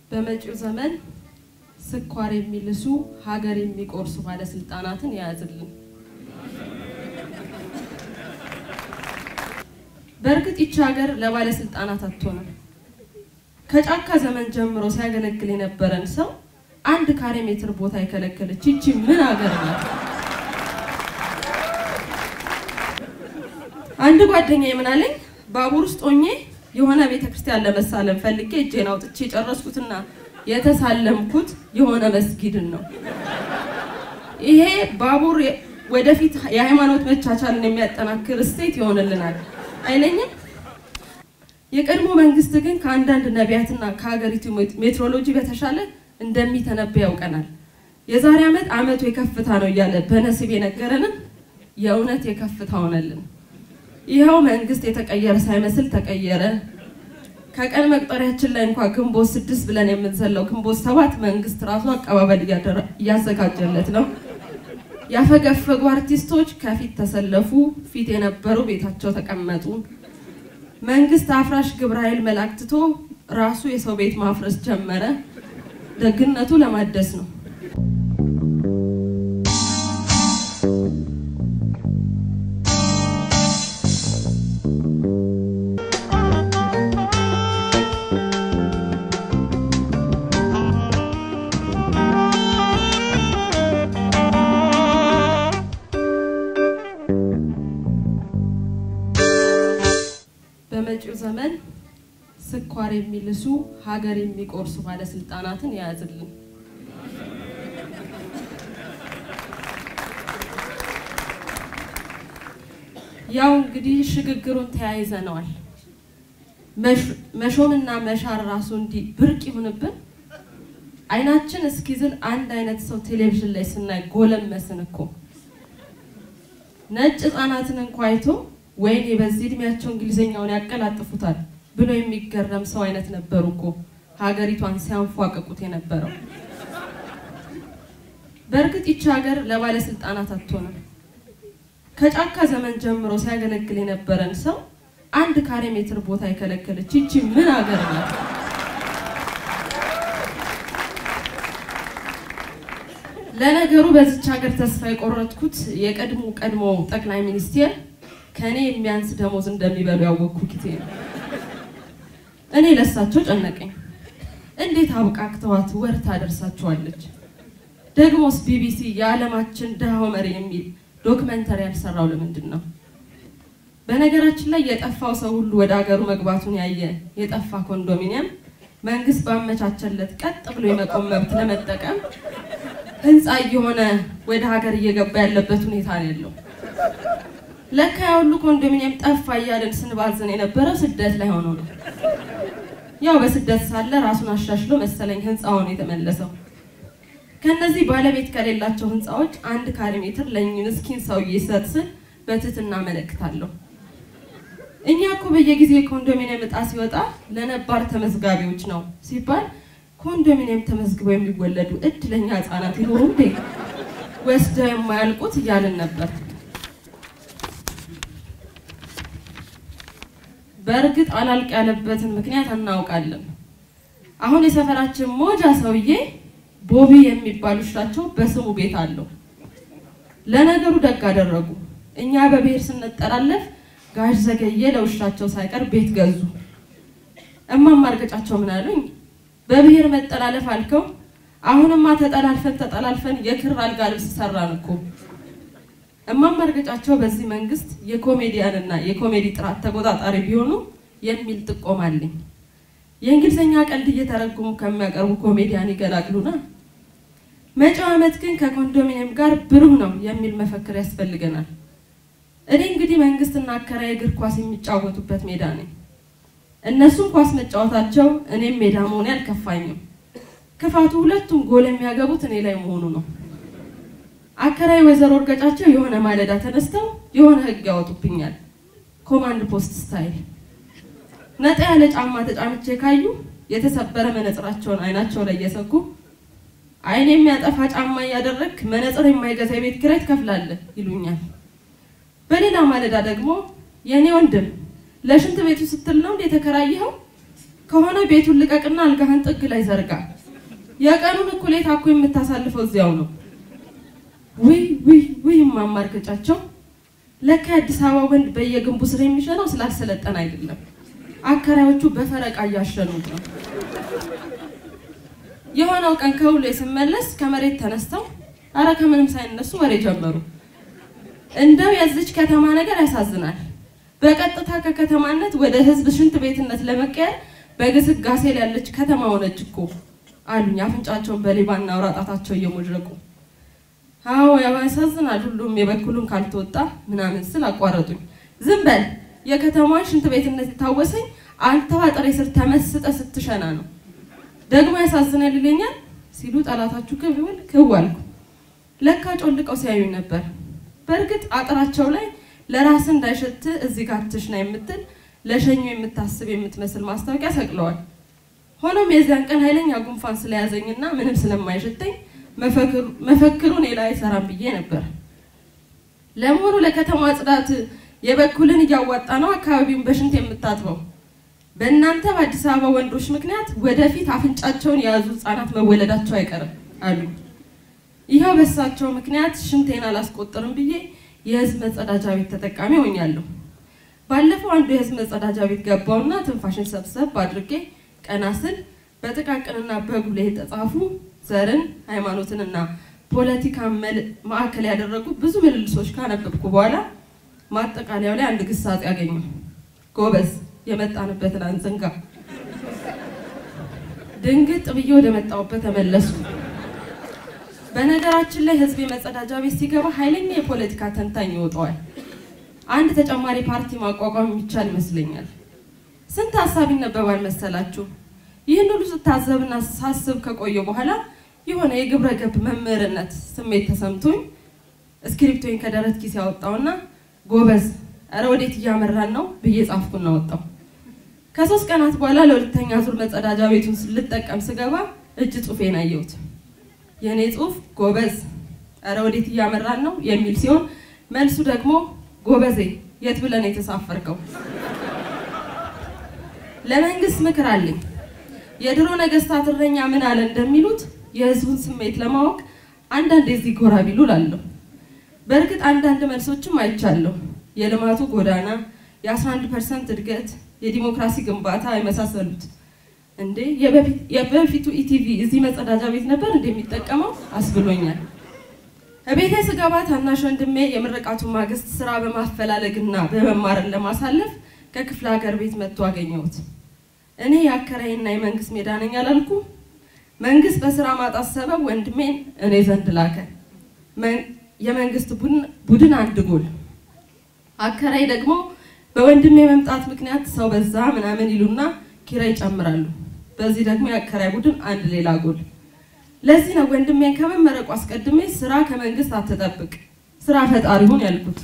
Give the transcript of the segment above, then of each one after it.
በመጪው ዘመን ስኳር የሚልሱ ሀገር የሚቆርሱ ባለስልጣናትን የያዝልን። በእርግጥ ይቺ ሀገር ለባለስልጣናት አትሆንም። ከጫካ ዘመን ጀምሮ ሲያገለግል የነበረን ሰው አንድ ካሬ ሜትር ቦታ የከለከለች ይቺ ምን ሀገር ናት? አንድ ጓደኛ የምናለኝ ባቡር ውስጥ ሆኜ የሆነ ቤተ ክርስቲያን ለመሳለም ፈልጌ እጄን አውጥቼ የጨረስኩትና የተሳለምኩት የሆነ መስጊድን ነው። ይሄ ባቡር ወደፊት የሃይማኖት መቻቻልን የሚያጠናክር እሴት ይሆንልናል አይለኝም። የቀድሞ መንግስት ግን ከአንዳንድ ነቢያትና ከሀገሪቱ ሜትሮሎጂ በተሻለ እንደሚተነበይ ያውቀናል። የዛሬ ዓመት ዓመቱ የከፍታ ነው እያለ በነስብ የነገረንም የእውነት የከፍታ ሆነልን። ይኸው መንግስት የተቀየረ ሳይመስል ተቀየረ። ከቀን መቁጠሪያችን ላይ እንኳ ግንቦት ስድስት ብለን የምንዘለው ግንቦት ሰባት መንግስት ራሱ አቀባበል እያዘጋጀለት ነው። ያፈገፈጉ አርቲስቶች ከፊት ተሰለፉ፣ ፊት የነበሩ ቤታቸው ተቀመጡ። መንግስት አፍራሽ ግብረ ኃይል መላክትቶ ራሱ የሰው ቤት ማፍረስ ጀመረ። ደግነቱ ለማደስ ነው። በመጪው ዘመን ስኳር የሚልሱ ሀገር የሚቆርሱ ባለስልጣናትን የያዝልን። ያው እንግዲህ ሽግግሩን ተያይዘነዋል። መሾምና መሻር ራሱ እንዲህ ብርቅ ይሁንብን። አይናችን እስኪዝል አንድ አይነት ሰው ቴሌቪዥን ላይ ስናይ ጎለመስን እኮ። ነጭ ህጻናትን እንኳ አይቶ ወይኔ በዚህ እድሜያቸው እንግሊዝኛውን ያቀላጥፉታል ብሎ የሚገረም ሰው አይነት ነበሩ እኮ ሀገሪቷን ሲያንፏቅቁት የነበረው። በእርግጥ ይቺ ሀገር ለባለስልጣናት አትሆንም። ከጫካ ዘመን ጀምሮ ሲያገለግል የነበረን ሰው አንድ ካሬ ሜትር ቦታ የከለከለች ይቺ ምን ሀገር ናት? ለነገሩ በዚች ሀገር ተስፋ የቆረጥኩት የቀድሞ ቀድሞ ጠቅላይ ሚኒስቴር ከእኔ የሚያንስ ደሞዝ እንደሚበሉ ያወቅኩ ጊዜ ነው። እኔ ለሳቸው ጨነቀኝ። እንዴት አብቃቅተዋት ወር ታደርሳቸዋለች? ደግሞስ ቢቢሲ የዓለማችን ድሃው መሪ የሚል ዶክመንተሪ ያልሰራው ለምንድን ነው? በነገራችን ላይ የጠፋው ሰው ሁሉ ወደ ሀገሩ መግባቱን ያየ የጠፋ ኮንዶሚኒየም መንግስት ባመቻቸለት ቀጥ ብሎ የመቆም መብት ለመጠቀም ህንፃ እየሆነ ወደ ሀገር እየገባ ያለበት ሁኔታ ነው ያለው። ለካ ያ ሁሉ ኮንዶሚኒየም ጠፋ እያለን ስንባዝን የነበረው ስደት ላይ ሆኖ ነው። ያው በስደት ሳለ ራሱን አሻሽሎ መሰለኝ ህንፃውን የተመለሰው። ከነዚህ ባለቤት ከሌላቸው ህንፃዎች አንድ ካሬ ሜትር ለእኚህ ምስኪን ሰውዬ ሰጥ ስል በትህትና አመለክታለሁ። እኛ እኮ በየጊዜው የኮንዶሚኒየም እጣ ሲወጣ ለነባር ተመዝጋቢዎች ነው ሲባል ኮንዶሚኒየም ተመዝግበው የሚወለዱ እድለኛ ህፃናት ይኖሩ እንዴ ወስደው የማያልቁት እያልን ነበር። በእርግጥ አላልቅ ያለበትን ምክንያት እናውቃለን። አሁን የሰፈራችን ሞጃ ሰውዬ ቦቢ የሚባሉ ውሻቸው በስሙ ቤት አለው። ለነገሩ ደግ አደረጉ። እኛ በብሔር ስንጠላለፍ ጋሽ ዘገየ ለውሻቸው ሳይቀር ቤት ገዙ። እማማ እርገጫቸው ምን አሉኝ? በብሔር መጠላለፍ አልከው፣ አሁንማ ተጠላልፈን ተጠላልፈን የክር አልጋ ልብስ ሰራን እኮ። እማማ እርገጫቸው በዚህ መንግስት የኮሜዲያንና የኮሜዲ ጥራት ተቆጣጣሪ ቢሆኑ የሚል ጥቆማ አለኝ። የእንግሊዝኛ ቀልድ እየተረጉሙ ከሚያቀርቡ ኮሜዲያን ይገላግሉና። መጪው ዓመት ግን ከኮንዶሚኒየም ጋር ብሩህ ነው የሚል መፈክር ያስፈልገናል። እኔ እንግዲህ መንግስትና አከራይ እግር ኳስ የሚጫወቱበት ሜዳ ነኝ። እነሱም ኳስ መጫወታቸው እኔም ሜዳ መሆኔ አልከፋኝም። ክፋቱ ሁለቱም ጎል የሚያገቡት እኔ ላይ መሆኑ ነው። አከራይ ወይዘሮ እርገጫቸው የሆነ ማለዳ ተነስተው የሆነ ህግ ያወጡብኛል። ኮማንድ ፖስት ስታይል ነጣ ያለ ጫማ ተጫምቼ ካዩ የተሰበረ መነጽራቸውን አይናቸው ላይ እየሰኩ አይን የሚያጠፋ ጫማ እያደረግክ መነጽር የማይገዛ የቤት ኪራይ ትከፍላለህ ይሉኛል። በሌላ ማለዳ ደግሞ የእኔ ወንድም ለሽንት ቤቱ ስትል ነው እንደ የተከራየኸው ከሆነ ቤቱን ልቀቅና አልጋህን ጥግ ላይ ዘርጋ። የቀኑን እኩሌታ እኮ የምታሳልፈው እዚያው ነው። ውይ ውይ ውይ ማማርከጫቸው ለካ የአዲስ አበባ ወንድ በየግንቡ ስር የሚሸነው ስላልሰለጠን አይደለም። አከራዮቹ በፈረቃ እያሸኑት ነው። የሆነው ቀን ከውሎ ስመለስ ከመሬት ተነስተው አረ ከምንም ሳይነሱ ወሬ ጀመሩ። እንደው የዚች ከተማ ነገር ያሳዝናል። በቀጥታ ከከተማነት ወደ ህዝብ ሽንት ቤትነት ለመቀየር በግስጋሴ ላይ ያለች ከተማ ሆነች እኮ አሉኝ፣ አፍንጫቸውን በሌባና አውራጣታቸው እየሞድረቁ። አዎ ያው ያሳዝናል፣ ሁሉም የበኩሉን ካልተወጣ ምናምን ስል አቋረጡኝ። ዝም በል የከተማዋን ሽንት ቤትነት የታወሰኝ አንተዋ ጥሬ ስር ተመስጠ ስትሸና ነው። ደግሞ ያሳዝናል ይለኛል ሲሉ ጠላታችሁ ክብ ይበል ክው አልኩ። ለካ ጮልቀው ሲያዩኝ ነበር። በእርግጥ አጥራቸው ላይ ለራስ እንዳይሸት እዚህ ጋር ትሽና የምትል ለሸኙ የምታስብ የምትመስል ማስታወቂያ ሰቅለዋል። ሆኖም የዚያን ቀን ኃይለኛ ጉንፋን ስለያዘኝና ምንም ስለማይሸተኝ መፈክሩ እኔ ላይ አይሰራም ብዬ ነበር። ለመሆኑ ለከተማ ጽዳት የበኩልን እያዋጣ ነው አካባቢውን በሽንት የምታጥበው? በእናንተ በአዲስ አበባ ወንዶች ምክንያት ወደፊት አፍንጫቸውን የያዙ ህጻናት መወለዳቸው አይቀርም አሉ። ይኸው በሳቸው ምክንያት ሽንቴን አላስቆጥርም ብዬ የህዝብ መጸዳጃ ቤት ተጠቃሚ ሆኛለሁ። ባለፈው አንዱ የህዝብ መጸዳጃ ቤት ገባውና ትንፋሽን ሰብሰብ አድርጌ ቀና ስል በጥቃቅንና በጉልህ የተጻፉ ዘርን፣ ሃይማኖትንና ፖለቲካን ማዕከል ያደረጉ ብዙ ምልልሶች ካነበብኩ በኋላ ማጠቃለያው ላይ አንድ ግሳጼ ያገኘው ጎበዝ የመጣንበትን አንዘንጋ። ድንግጥ ብዬ ወደ መጣሁበት ተመለሱ። በነገራችን ላይ ህዝብ የመጸዳጃ ቤት ሲገባ ኃይለኛ የፖለቲካ ተንታኝ ይወጣዋል። አንድ ተጨማሪ ፓርቲ ማቋቋም የሚቻል ይመስለኛል። ስንት ሀሳብ ይነበባል መሰላችሁ? ይህን ሁሉ ስታዘብና ሳስብ ከቆየ በኋላ የሆነ የግብረ ገብ መምህርነት ስሜት ተሰምቶኝ እስክሪፕቶኝ ከደረት ኪስ ያወጣውና ጎበዝ እረ ወዴት እያመራን ነው ብዬ ጻፍኩና ወጣው። ከሶስት ቀናት በኋላ ለሁለተኛ ዙር መጸዳጃ ቤቱን ልጠቀም ስገባ እጅ ጽሑፌን አየሁት። የእኔ ጽሑፍ ጎበዝ እረ ወዴት እያመራን ነው የሚል ሲሆን መልሱ ደግሞ ጎበዜ የት ብለን የተሳፈርከው? ለመንግስት ምክር አለኝ። የድሮ ነገስታት እረኛ ምን አለ እንደሚሉት የህዝቡን ስሜት ለማወቅ አንዳንድ የዚህ ጎራ ቢሉ ላለሁ። በእርግጥ አንዳንድ መልሶችም አይቻለሁ። የልማቱ ጎዳና፣ የ11 ፐርሰንት እድገት፣ የዲሞክራሲ ግንባታ የመሳሰሉት። እንዴ የበፊቱ ኢቲቪ እዚህ መጸዳጃ ቤት ነበር እንደሚጠቀመው አስብሎኛል። እቤቴ ስገባ ታናሽ ወንድሜ የምርቃቱን ማግስት ስራ በማፈላለግና በመማርን ለማሳለፍ ከክፍለ ሀገር ቤት መጥቶ አገኘሁት። እኔ የአከራይና የመንግስት ሜዳ ነኝ አላልኩ? መንግስት በስራ ማጣት ሰበብ ወንድሜን እኔ ዘንድ ላከ። የመንግስት ቡድን አንድ ጎል፣ አከራይ ደግሞ በወንድሜ መምጣት ምክንያት ሰው በዛ ምናምን ይሉና ኪራይ ይጨምራሉ። በዚህ ደግሞ የአከራይ ቡድን አንድ ሌላ ጎል። ለዚህ ነው ወንድሜን ከመመረቁ አስቀድሜ ስራ ከመንግስት አትጠብቅ፣ ስራ ፈጣሪ ሁን ያልኩት።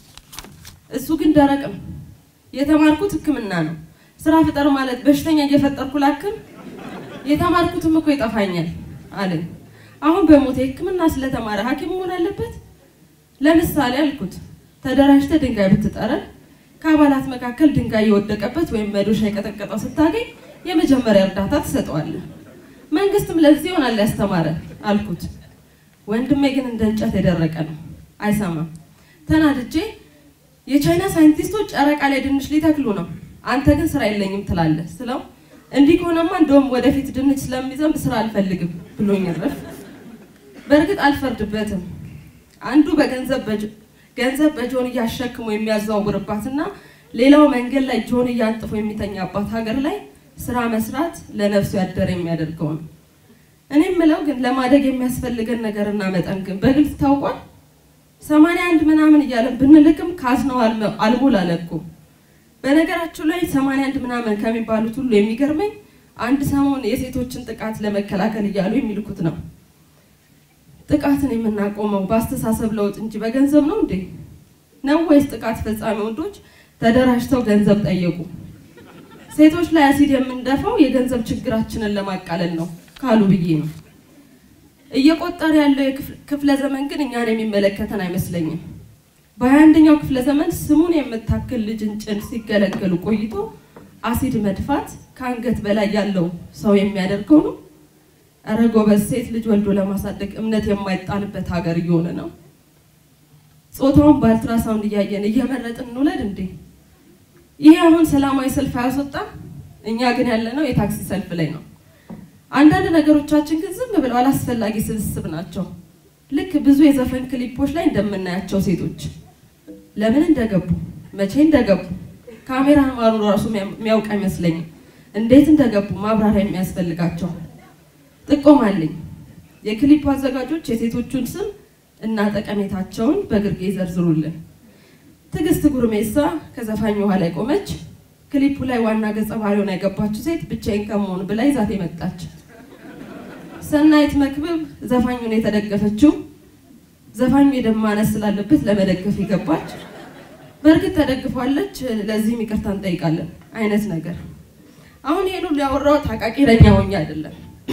እሱ ግን ደረቅ ነው። የተማርኩት ሕክምና ነው። ስራ ፍጠር ማለት በሽተኛ እየፈጠርኩ ላክም፣ የተማርኩትም እኮ ይጠፋኛል አለኝ። አሁን በሞት ሕክምና ስለተማረ ሐኪም መሆን አለበት? ለምሳሌ አልኩት ተደራጅተ ድንጋይ ብትጠረን ከአባላት መካከል ድንጋይ የወደቀበት ወይም መዶሻ የቀጠቀጠው ስታገኝ የመጀመሪያ እርዳታ ትሰጠዋለህ። መንግስትም ለዚህ ይሆናል ያስተማረ አልኩት። ወንድሜ ግን እንደ እንጨት የደረቀ ነው፣ አይሰማም። ተናድጄ የቻይና ሳይንቲስቶች ጨረቃ ላይ ድንች ሊተክሉ ነው፣ አንተ ግን ስራ የለኝም ትላለህ ስለው እንዲህ ከሆነማ እንደውም ወደፊት ድንች ስለሚዘንብ ስራ አልፈልግም ብሎኝ ረፍ። በእርግጥ አልፈርድበትም። አንዱ በገንዘብ ገንዘብ በጆንያ አሸክሞ የሚያዘዋውርባትና ሌላው መንገድ ላይ ጆንያ አንጥፎ የሚተኛባት ሀገር ላይ ስራ መስራት ለነፍሱ ያደረ የሚያደርገው ነው። እኔ የምለው ግን ለማደግ የሚያስፈልገን ነገርና መጠን ግን በግልጽ ታውቋል። ሰማንያ አንድ ምናምን እያለን ብንልክም ካዝነው አልሞላ አለኩ። በነገራችሁ ላይ ሰማንያ አንድ ምናምን ከሚባሉት ሁሉ የሚገርመኝ አንድ ሰሞን የሴቶችን ጥቃት ለመከላከል እያሉ የሚልኩት ነው። ጥቃትን የምናቆመው በአስተሳሰብ ለውጥ እንጂ በገንዘብ ነው እንዴ? ነው ወይስ ጥቃት ፈጻሚ ወንዶች ተደራጅተው ገንዘብ ጠየቁ? ሴቶች ላይ አሲድ የምንደፋው የገንዘብ ችግራችንን ለማቃለል ነው ካሉ ብዬ ነው። እየቆጠረ ያለው ክፍለ ዘመን ግን እኛን የሚመለከተን አይመስለኝም። በሀያ አንደኛው ክፍለ ዘመን ስሙን የምታክል ልጅን ጭን ሲገለገሉ ቆይቶ አሲድ መድፋት ከአንገት በላይ ያለው ሰው የሚያደርገው ነው? እረ ጎበዝ፣ ሴት ልጅ ወልዶ ለማሳደግ እምነት የማይጣልበት ሀገር እየሆነ ነው። ጾታውን በአልትራሳውንድ እያየን እየመረጥን እንውለድ እንዴ? ይሄ አሁን ሰላማዊ ሰልፍ አያስወጣም? እኛ ግን ያለነው የታክሲ ሰልፍ ላይ ነው። አንዳንድ ነገሮቻችን ግን ዝም ብለው አላስፈላጊ ስብስብ ናቸው። ልክ ብዙ የዘፈን ክሊፖች ላይ እንደምናያቸው ሴቶች ለምን እንደገቡ መቼ እንደገቡ ካሜራ ማሩ ራሱ የሚያውቅ አይመስለኝም። እንዴት እንደገቡ ማብራሪያ የሚያስፈልጋቸው ጥቆም አለኝ። የክሊፑ አዘጋጆች የሴቶቹን ስም እና ጠቀሜታቸውን በግርጌ ዘርዝሩልን። ትዕግስት ጉርሜሳ ከዘፋኝ ውሃ ላይ ቆመች። ክሊፑ ላይ ዋና ገጸ ባህሪውን ያገባችው ሴት ብቻዬን ከመሆን ብላ ይዛት የመጣች። ሰናይት መክብብ ዘፋኙን የተደገፈችው ዘፋኙ የደም ማነስ ስላለበት ለመደገፍ የገባች በእርግጥ ተደግፏለች፣ ለዚህም ይቅርታ እንጠይቃለን አይነት ነገር። አሁን ይሄን ሁሉ ያወራሁት አቃቂረኛ ሆኜ አይደለም።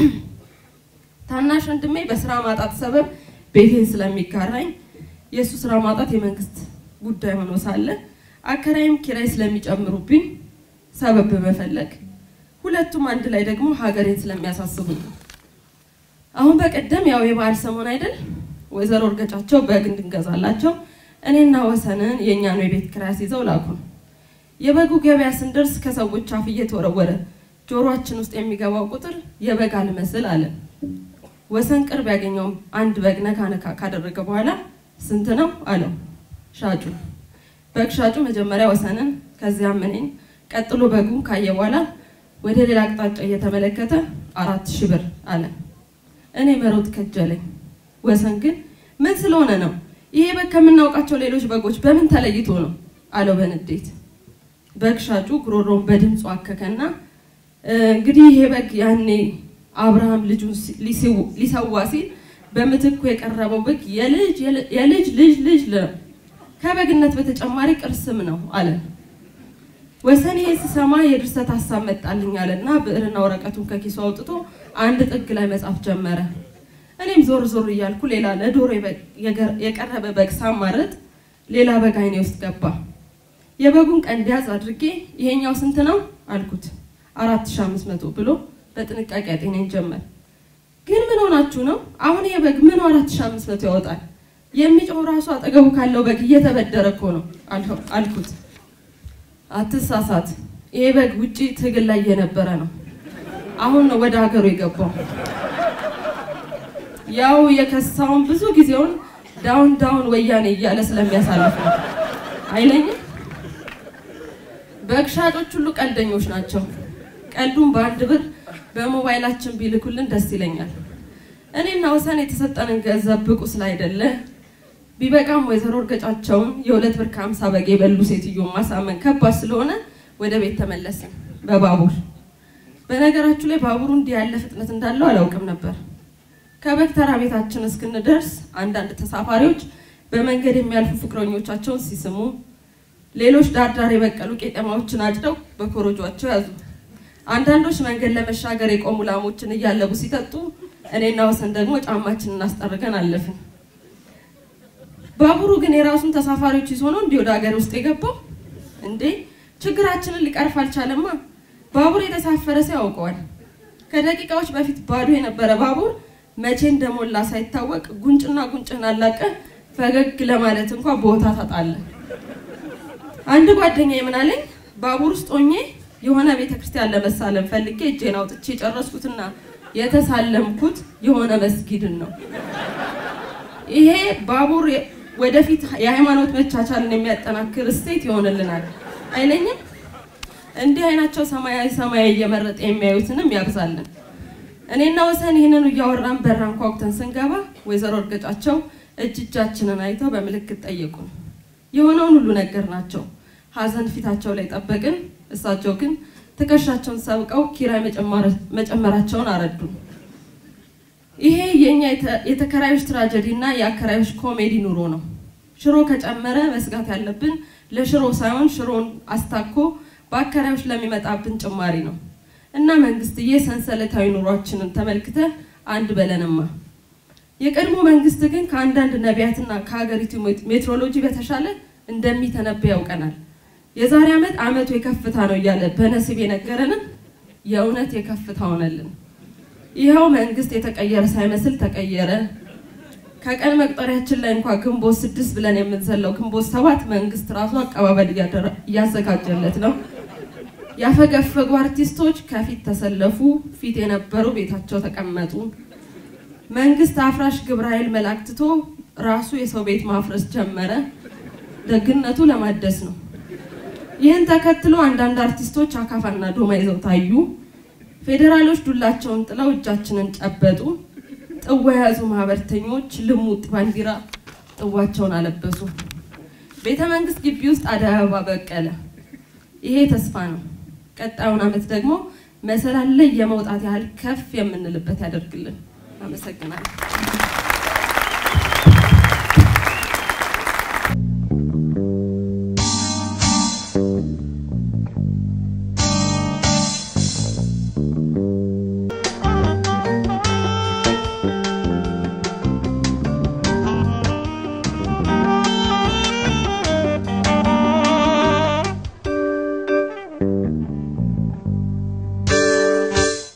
ታናሽ ወንድሜ በስራ ማጣት ሰበብ ቤቴን ስለሚጋራኝ የእሱ ስራ ማጣት የመንግስት ጉዳይ ሆኖ ሳለ አከራይም ኪራይ ስለሚጨምሩብኝ ሰበብ በመፈለግ ሁለቱም አንድ ላይ ደግሞ ሀገሬን ስለሚያሳስቡኝ ነው። አሁን በቀደም ያው የበዓል ሰሞን አይደል ወይዘሮ እርገጫቸው በግ እንድንገዛላቸው እኔና ወሰንን የእኛኑ የቤት ኪራይ ይዘው ላኩን። የበጉ ገበያ ስንደርስ ከሰዎች አፍ እየተወረወረ ጆሮአችን ውስጥ የሚገባው ቁጥር የበግ አልመስል አለ። ወሰን ቅርብ ያገኘውም አንድ በግ ነካ ነካ ካደረገ በኋላ ስንት ነው አለው ሻጩ። በግ ሻጩ መጀመሪያ ወሰንን ከዚያም እኔን ቀጥሎ በጉን ካየ በኋላ ወደ ሌላ አቅጣጫ እየተመለከተ አራት ሺህ ብር አለ። እኔ መሮጥ ከጀለኝ። ወሰን ግን ምን ስለሆነ ነው ይሄ በግ ከምናውቃቸው ሌሎች በጎች በምን ተለይቶ ነው አለው በንዴት። በግ ሻጩ ጉሮሮውን በድምፁ አከከና እንግዲህ ይሄ በግ ያኔ አብርሃም ልጁን ሊሰዋ ሲል በምትኩ የቀረበው በግ የልጅ የልጅ ልጅ ልጅ ነው ከበግነት በተጨማሪ ቅርስም ነው አለ። ወሰን ይሄ ስሰማ የድርሰት ሀሳብ መጣልኝ አለና ብዕርና ወረቀቱን ከኪሱ አውጥቶ አንድ ጥግ ላይ መጻፍ ጀመረ። እኔም ዞር ዞር እያልኩ ሌላ ለዶሮ የቀረበ በግ ሳማረጥ ሌላ በግ አይኔ ውስጥ ገባ። የበጉን ቀንድ ያዝ አድርጌ ይሄኛው ስንት ነው አልኩት። አራት ሺህ አምስት መቶ ብሎ በጥንቃቄ ያጤነኝ ጀመር። ግን ምን ሆናችሁ ነው? አሁን ይሄ በግ ምኑ አራት ሺህ አምስት መቶ ያወጣል? የሚጮው ራሱ አጠገቡ ካለው በግ እየተበደረ እኮ ነው አልኩት። አትሳሳት፣ ይሄ በግ ውጪ ትግል ላይ የነበረ ነው። አሁን ነው ወደ ሀገሩ የገባው። ያው የከሳውን ብዙ ጊዜውን ዳውን ዳውን ወያኔ እያለ ስለሚያሳልፍ ነው አይለኝም። በግ ሻጮች ሁሉ ቀልደኞች ናቸው። ቀልዱን በአንድ ብር በሞባይላችን ቢልኩልን ደስ ይለኛል። እኔና ወሰን የተሰጠንን ገንዘብ ብቁ ስላይደለ ቢበቃም ወይዘሮ እርገጫቸውን የሁለት ብር ከሀምሳ በግ የበሉ ሴትዮ ማሳመን ከባድ ስለሆነ ወደ ቤት ተመለስን በባቡር። በነገራችሁ ላይ ባቡሩ እንዲህ ያለ ፍጥነት እንዳለው አላውቅም ነበር። ከበግ ተራ ቤታችን እስክንደርስ አንዳንድ ተሳፋሪዎች በመንገድ የሚያልፉ ፍቅረኞቻቸውን ሲስሙ፣ ሌሎች ዳርዳር የበቀሉ ቄጠማዎችን አጭደው በኮረጇቸው ያዙ። አንዳንዶች መንገድ ለመሻገር የቆሙ ላሞችን እያለቡ ሲጠጡ፣ እኔና ወሰን ደግሞ ጫማችንን እናስጠርገን አለፍን። ባቡሩ ግን የራሱን ተሳፋሪዎች ይዞ ነው እንዲህ ወደ ሀገር ውስጥ የገባው። እንዴ ችግራችንን ሊቀርፍ አልቻለማ። ባቡር የተሳፈረ ሰው ያውቀዋል። ከደቂቃዎች በፊት ባዶ የነበረ ባቡር መቼ እንደሞላ ሳይታወቅ ጉንጭና ጉንጭን አላቀ ፈገግ ለማለት እንኳ ቦታ ታጣለ። አንድ ጓደኛ ምን አለኝ፣ ባቡር ውስጥ ሆኜ የሆነ ቤተክርስቲያን ለመሳለም ፈልጌ እጄን አውጥቼ የጨረስኩትና የተሳለምኩት የሆነ መስጊድን ነው። ይሄ ባቡር ወደፊት የሃይማኖት መቻቻልን የሚያጠናክር እሴት ይሆንልናል አይለኝም። እንዲህ አይናቸው ሰማያዊ ሰማያዊ እየመረጠ የሚያዩትንም ያብዛልን። እኔና ወሰን ይህንን እያወራን በራን ኳኩተን ስንገባ ወይዘሮ እርገጫቸው እጅ እጃችንን አይተው በምልክት ጠየቁን። የሆነውን ሁሉ ነገር ናቸው። ሀዘን ፊታቸው ላይ ጠበቅን። እሳቸው ግን ትከሻቸውን ሰብቀው ኪራይ መጨመራቸውን አረዱን። ይሄ የኛ የተከራዮች ትራጀዲ እና የአከራዮች ኮሜዲ ኑሮ ነው። ሽሮ ከጨመረ መስጋት ያለብን ለሽሮ ሳይሆን ሽሮን አስታኮ በአከራዮች ለሚመጣብን ጭማሪ ነው። እና መንግስትዬ ሰንሰለታዊ ኑሯችንን ተመልክተ አንድ በለንማ። የቀድሞ መንግስት ግን ከአንዳንድ ነቢያትና ከሀገሪቱ ሜትሮሎጂ በተሻለ እንደሚተነበይ ያውቀናል። የዛሬ ዓመት ዓመቱ የከፍታ ነው እያለ በነሲብ የነገረንን የእውነት የከፍታ ሆነልን። ይኸው መንግስት የተቀየረ ሳይመስል ተቀየረ። ከቀን መቁጠሪያችን ላይ እንኳ ግንቦት ስድስት ብለን የምንዘለው ግንቦት ሰባት መንግስት ራሱ አቀባበል እያዘጋጀለት ነው። ያፈገፈጉ አርቲስቶች ከፊት ተሰለፉ፣ ፊት የነበሩ ቤታቸው ተቀመጡ። መንግስት አፍራሽ ግብረ ኃይል መላክትቶ ራሱ የሰው ቤት ማፍረስ ጀመረ። ደግነቱ ለማደስ ነው። ይህን ተከትሎ አንዳንድ አርቲስቶች አካፋና ዶማ ይዘው ታዩ። ፌዴራሎች ዱላቸውን ጥለው እጃችንን ጨበጡ። ጥዋ የያዙ ማህበርተኞች ልሙጥ ባንዲራ ጥዋቸውን አለበሱ። ቤተ መንግስት ግቢ ውስጥ አደይ አበባ በቀለ። ይሄ ተስፋ ነው። ቀጣዩን ዓመት ደግሞ መሰላል ላይ የመውጣት ያህል ከፍ የምንልበት ያደርግልን። አመሰግናለሁ።